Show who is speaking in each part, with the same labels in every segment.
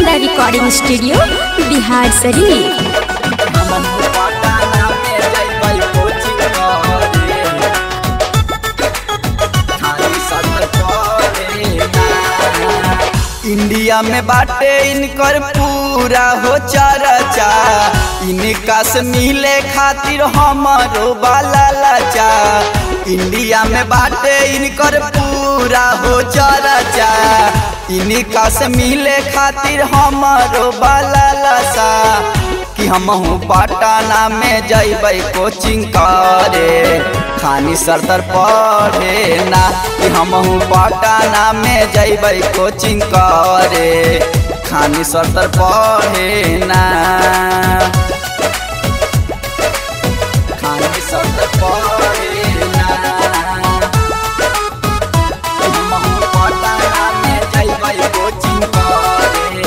Speaker 1: अलबेला recording studio Bihar शरीफ
Speaker 2: India में बाटे इनकर पूरा हो चर्चा इनका से मिले खातिर हमारो बाला लाचा इंडिया में बाटे इनकर पूरा हो चर्चा इनका से मिले खातिर हमारो बाला लासा कि हम पटना में जैबै कोचिंग करे खानी सरदर पढ़े ना कि हम पटना में जैबै कोचिंग करे खानी सरदर पढ़े ना खानी सरदर पढ़े ना हम पटना में जैबै कोचिंग करे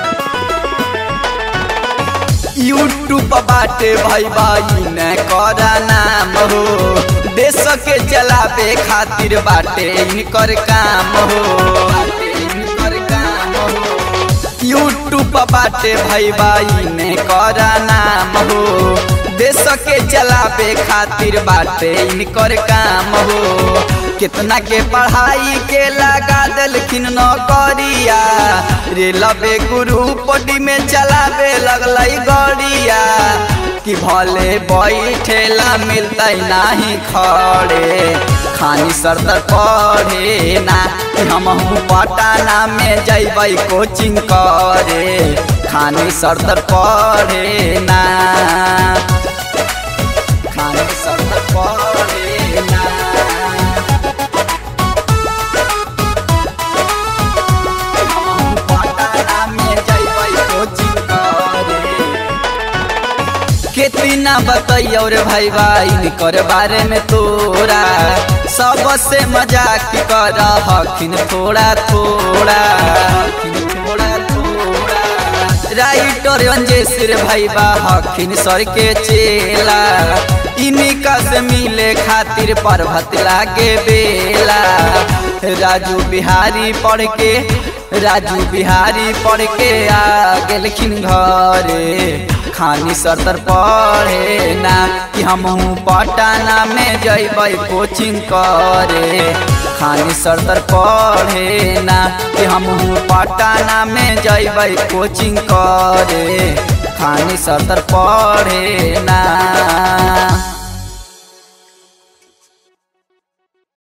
Speaker 2: यूट्यूब बाटे भाई भाई ने करा नाम हो देश के चलावे खातिर बाटे इनकर काम हो बाटे इनकर काम हो यूट्यूब बाटे भाई भाई ने करा नाम हो देश के चलावे खातिर बाटे इनकर काम हो कितना के पढ़ाई के लगा दिलखिन नौकरिया रेलवे ग्रुप डी में चलावे लगल गड़िया कि भले बैठेला मिलते नहीं खड़े खानी सरदर पढ़े ना कि हम पटना में जैबै कोचिंग करे खानी सरदर पढ़े ना खानी सरदर पढ़े ना कितना बतैयो रे भाई भाई कर बारे में तोरा सबसे मजाक कर हखिन थोड़ा थोड़ा थोड़ा थोड़ा राइटर अंजेश रे भाई बा हखिन सर के चेला इनका से मिले खातिर पर्वत लागे बेला राजू बिहारी पढ़ के राजू बिहारी पढ़ के आ गेलखिन घरे खानी सरदर पढ़े ना कि हम पटना में जैबै कोचिंग करे खानी सरदर पढ़े ना कि हम पटना में जैबै कोचिंग करे खानी सरदर पढ़े ना